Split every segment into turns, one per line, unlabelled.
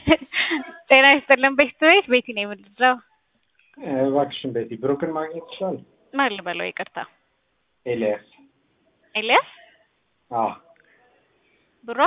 ጤና ይስጥልን ቤት ቤት ቤቲ ነው የምልለው።
እባክሽን ቤቲ ብሩክን ማግኘት ይችላል?
ማን ልበለው? ይቅርታ
ኤልያስ።
ኤልያስ
አዎ
ብሮ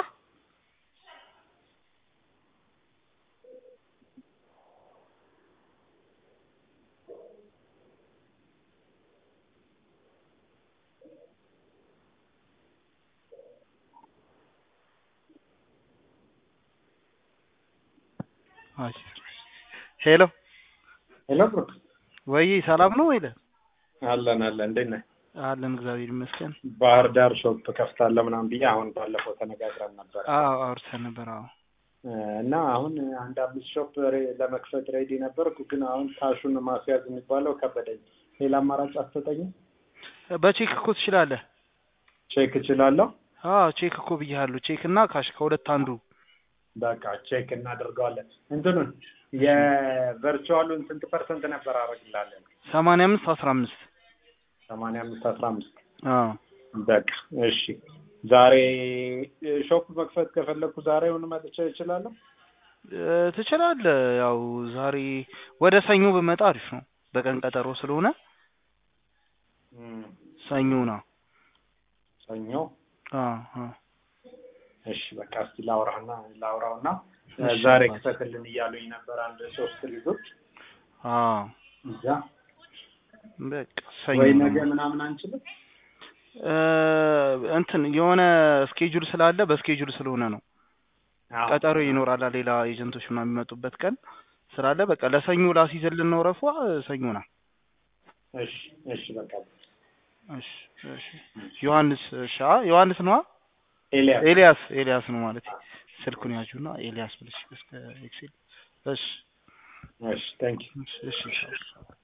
ሄሎ
ሄሎ ብሩክ
ወይ ሰላም ነው ወይለ
አለን አለን። እንዴት ነህ?
አለን እግዚአብሔር ይመስገን።
ባህር ዳር ሾፕ ከፍታለሁ ምናምን ብዬ አሁን ባለፈው ተነጋግረን ነበር
አዎ አውርተን ነበር። አዎ
እና አሁን አንድ አምስት ሾፕ ሬ- ለመክፈት ሬዲ ነበርኩ፣ ግን አሁን ካሹን ማስያዝ የሚባለው ከበደኝ። ሌላ አማራጭ አትሰጠኝም?
በቼክ እኮ ትችላለህ።
ቼክ እችላለሁ?
አዎ ቼክ እኮ ብያለሁ። ቼክ እና ካሽ ከሁለት አንዱ።
በቃ ቼክ እናደርገዋለን። እንትኑን የቨርቹዋሉን ስንት ፐርሰንት ነበር አደርግላለን?
ሰማንያ አምስት አስራ አምስት
ሰማንያ አምስት አስራ አምስት
አዎ
በቃ እሺ። ዛሬ ሾፕ መክፈት ከፈለግኩ ዛሬውን መጥቼ እችላለሁ?
እ፣ ትችላለህ። ያው ዛሬ ወደ ሰኞ ብመጣ አሪፍ ነው። በቀን ቀጠሮ ስለሆነ
እም፣
ሰኞ ና።
ሰኞ
አዎ አዎ
እሺ በቃ እስቲ ላውራና ላውራውና
እሺ፣
ዛሬ
አባት።
ክፈትልን እያሉኝ ነበር አንድ ሶስት ልጆች
አዎ
እዛ
በቃ ሰኞ
ወይ
ነው።
ነገ ምናምን አንችልም?
እ፣ እንትን የሆነ ስኬጁል ስላለ በስኬጁል ስለሆነ ነው።
አዎ።
ቀጠሮ ይኖራል። ሌላ ኤጀንቶች ምናምን የሚመጡበት ቀን ስላለ በቃ ለሰኞ ላስይዘልን ነው ረፏ ሰኞ ና።
እሺ እሺ በቃ
እሺ እሺ ዮሐንስ እሺ አ ዮሐንስ ነዋ
ኤልያስ
ኤልያስ ኤልያስ ነው ማለት ስልኩን ያዡና ኤልያስ ብለሽ እስከ ኤክሴል እሺ
እሺ ታንክ ዩ
እሺ እሺ